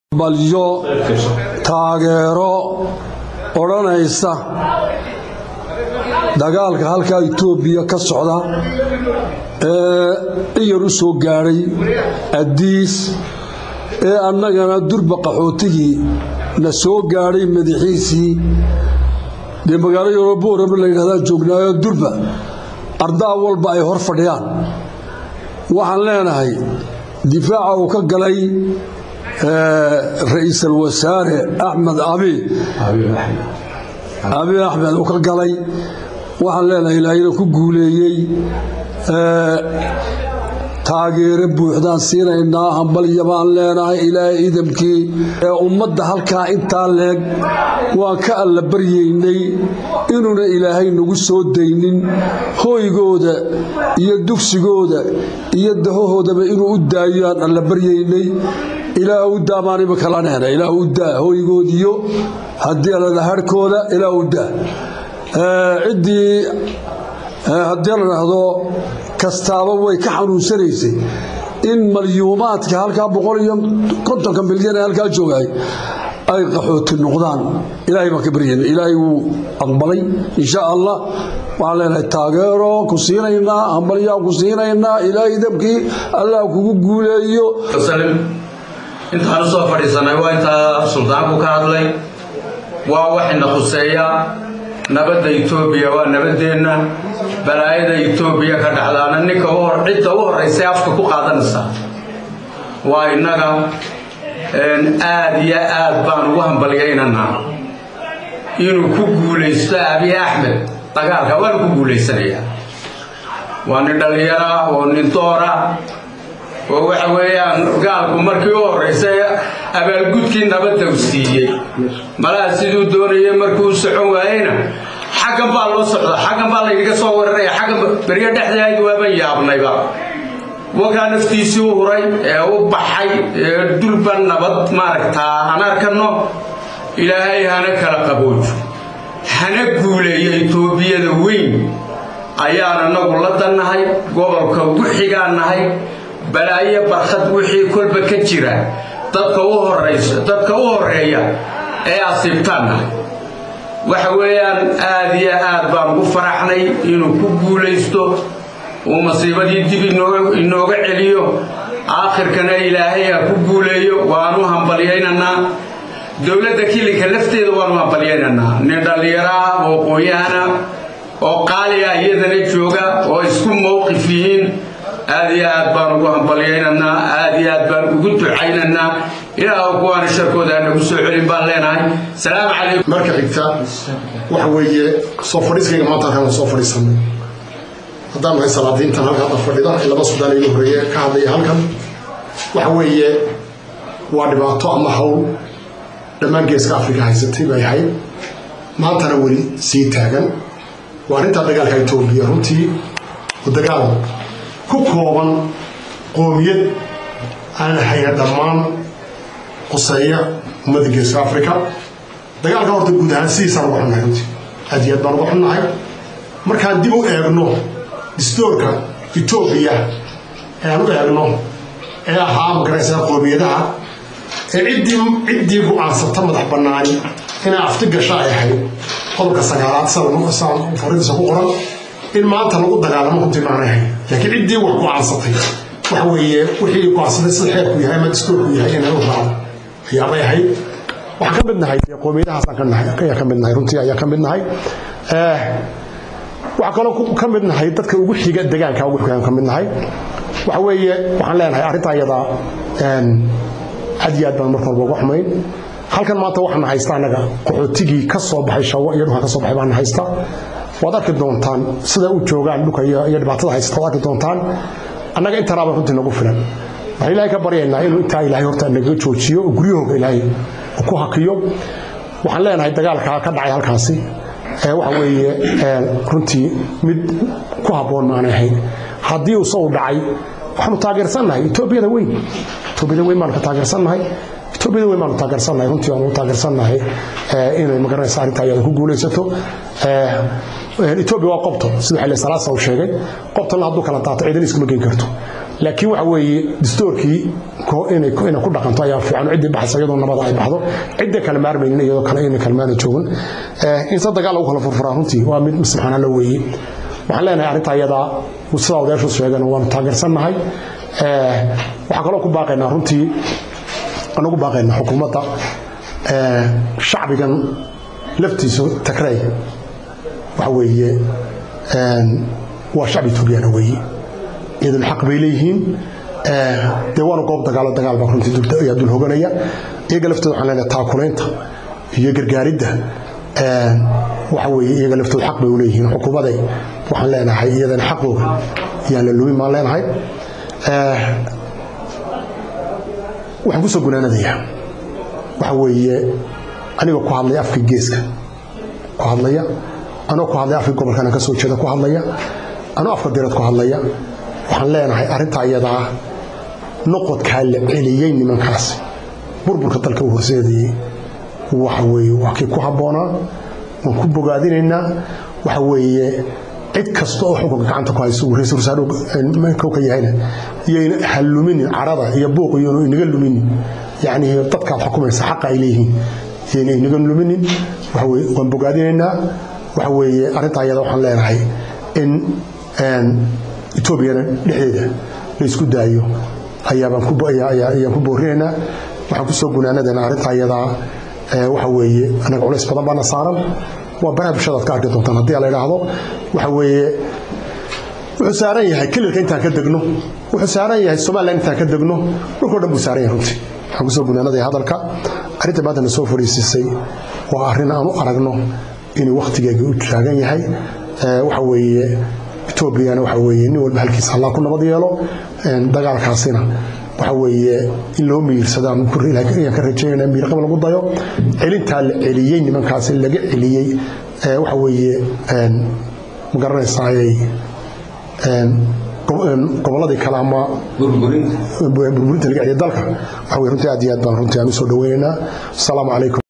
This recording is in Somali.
balyo taageero odhanaysa dagaalka halkaa itoobiya ka socda ee in yar u soo gaadhay addiis ee annagana durba qaxootigii na soo gaadhay madaxiisii dee magaalo yorobooraba la yidhahdaa joognaayo durba ardaa walba ay hor fadhiyaan waxaan leenahay difaaca uu ka galay ra-iisul wasaare axmed abi abi axmed uu ka galay waxaan leenahay ilaahayna ku guuleeyey taageero buuxdaan siinaynaa hambalya baan leenahay ilaahay idamkii ee ummadda halkaa intaa leeg waan ka alla baryaynay inuuna ilaahay nagu soo daynin hooygooda iyo dugsigooda iyo dahohoodaba inuu u daayo aan alla baryaynay ilaah u daa baan imika la nehna ilaah u daa hooygoodiyo haddii alada harhkooda ilaah u daa ciddii haddii la dhahdo kastaaba way ka xanuunsanaysay in malyuumaadka halkaa boqol iyo kontonka milyan ee halkaa joogay ay qaxooti noqdaan ilaahay baan ka baryayna ilaahay wuu aqbalay insha allah waxaan leenahay taageero ku siinaynaa hambalyaan ku siinaynaa ilaahay dabkii allah kugu guuleeyo intaan u soo fadhiisanay waa intaa suldaanku ka hadlay waa waxayna khuseeya nabadda etoobiya waa nabadeenna balaayada etoobiya ka dhacdaana ninka cidda u horraysay afka ku qaadanaysa waa innaga aad iyo aad baan ugu hambalyaynanaa inuu ku guulaysto abiy axmed dagaalka waana ku guulaysanayaa waa nin dhallinyara oo nin doora oo waxa weeyaan gaalku markii u horraysay abaalgudkii nabadda u siiyey malaha siduu doonayay markuu u socon waayeyna xaggan baa loo socda xaggan baa laynaga soo weeraraya xaggan beryo dhexdeed waaban yaabnayba wakaa naftiisii u huray ee u baxay ee dulba nabad maaragtaa aan arkanno ilaahay hana kala qaboojo hana guuleeyo etoobiyada weyn ayaan anagu la dannahay gobolka ugu xigaan nahay balaayo barkhad wixii kolba ka jira dadka u horaysa dadka u horeeya ee asiibtaan nahay waxa weeyaan aad iyo aad baan ugu faraxnay inuu ku guulaysto uu masiibadii dib inooga celiyo aakhirkana ilaahay ha ku guuleeyo waanu hambalyaynanaa dowladda kilinka lafteeda waanu hambalyaynanaa nin dhallinyaro ah oo qoonyahana oo qaaliya iyadana jooga oo isku mowqif yihiin aad iyo aad baan ugu hambalyaynanaa aad iyo aad baan ugu ducaynaynaa ilaah kuwaana sharkooda nagu soo celin baan leenahay salaamu calaykum marka xigta waxa weeye soo fadhiiskayga maanta halkan waan soo fadhiisanay haddaan nahay salaadiintan halka hadda fadhida ee laba sudaan igu horeeye ka hadlaya halkan waxa weeye waa dhibaato ama hawl dhammaan geeska afrika haysatay bay ahayd maantana weli sii taagan waa arrintaa dagaalka etoobiya runtii oo dagaal ku kooban qoomiyad aan hayna dhammaan quseeya ummadda geeska afrika dagaalka horta guud ahaan sidiisaan uga xunnahay runtii aad iyo aad baan uga xunnahay markaan dib u eegno distoorka etoobiya ee aan u eegno ee ahaa magaraysaa qoomiyadaha ee ciddii ciddii go-aansata madax bannaani inay afti gasho ay ahayd qodobka sagaalaad saan faridiisa ku qoran in maanta lagu dagaalamo runtii maanay ahayd laakiin ciddii wax go-aansatay waxa weeye wixii go-aansatay sida xeerku yahay ama distoorku yahay inay u raacdo ayaabay ahayd waxaan ka mid nahay qoomiyadahaasaan ka nahay ayaa ka mid nahay runtii ayaa ka mid nahay waxaa kaloo ka mid nahay dadka ugu xiga degaanka ugu xigaan ka mid nahay waxa weeye waxaan leenahay arrintaa iyadaa aad iyo aad baan marka walba uga xumayn halkan maanta waxaan haysta annaga qaxootigii ka soo baxay shawo iyo dhulkan ka soo baxay baan haysta waad arki doontaan sida u joogaan dhulka iyo dhibaatada haysata waad arki doontaan annaga intanaaba runtii nagu filan waxaan ilaahay ka baryaynaa inuu intaa ilaahay horta nagaga joojiyo oo guryahooga ilaahay ku hakiyo waxaan leenahay dagaalka ka dhacay halkaasi waxa weeye runtii mid ku habboon maanay ahayn haddii uuse u dhacay waxaanu taageersannahay etoobiyada weyn etoobiyada weyn baanu ka taageersannahay etoobiyada weyn baanu taageersannahay runtii waanu taageersannahay inay magaranaysa arrintaa iyada ku guulaysato etoobiya waa qobto sida xilli salaasa uu sheegay qobtana hadduu kala daato ciidan iskuma geyn karto laakiin waxa weeye dastuurkii inay ku dhaqanto ayaa fiican ciddii baxaysa iyadoo nabada ay baxdo cidda kale maarmaynin iyadoo kale inay kalmaana joogin in se dagaal lagu kala furfuraa runtii waa mid subxaana la weeye waxaan leenahay arrinta iyadaa sidaa odayaashu sheegeen waanu taageersannahay waxaan kaloo ku baaqaynaa runtii anagu baaqaynaa xukuumadda shacbigan laftiisu tagrey waxa weeye waa shacbi etoobiyana weeye iyaduna xaq bay leeyihiin dee waana goob dagaalo dagaal baa runtii ayaa dul hoganaya iyaga laftooda waxaan leenahay taakulaynta iyo gargaaridda waxa weeye iyaga laftooda xaq bay u leeyihiin xukuumaday waxaan leenahay iyadana xaqooga yaan la lumin baan leenahay waxaan ku soo gunaanadayaa waxa weeye anigoo ku hadlaya afka geeska ku hadlaya anoo ku hadlaya afka gobolkana ka soo jeeda ku hadlaya anoo afka direed ku hadlaya waxaan leenahay arrintaa iyadaa noqodkaa la celiyey nimankaasi burburka dalka u horseedayey waxa weeye waa kii ku habboonaa waan ku bogaadinaynaa waxa weeye cid kasta oo xukunka gacanta ku hayso ra-iisul wasaaruu ka yahayna iyayna ha luminin carada iyo buuq iyonu inaga luminin yacni dadkaad xukumaysa xaqa ay leeyihiin iyayna inaga luminin waxa weye waan bogaadinaynaa waxa weeye arrintaa iyada waxaan leenahay in etoobiyana dhexdeeda la isku daayo ayaabaan ku boorinaynaa waxaan ku soo gunaanadana arrintaa iyadaa waxa weeye anaga culays badan baana saaran waa baraha bulshadaad ka arki doontaan haddii la idhaahdo waxa weeye wuxuu saaran yahay kelilka intaan ka degno wuxuu saaran yahay somalilan intaan ka degno dhulkao dhan buu saaran yahay runtii waxaan kusoo gunaanadaya hadalka arrinta maanta na soo fariisiisay waa arrin aan u aragno inuu wakhtigeega u taagan yahay waxa weeye etoobiyana waxa weeye nin walba halkiisa allah ku nabad yeelo dagaalkaasina waxa weeye in loo miirsado aan ka rajaynayna miirqaba lagu dayo celintaa la celiyey nimankaasi laga celiyey waxa weeye ma garanaysaaay gobolladii kale ama burburinta laga celiya dalka waxa weye runtii aad iyo aad baan runtii aan u soo dhaweynaynaa asalaamu calaykum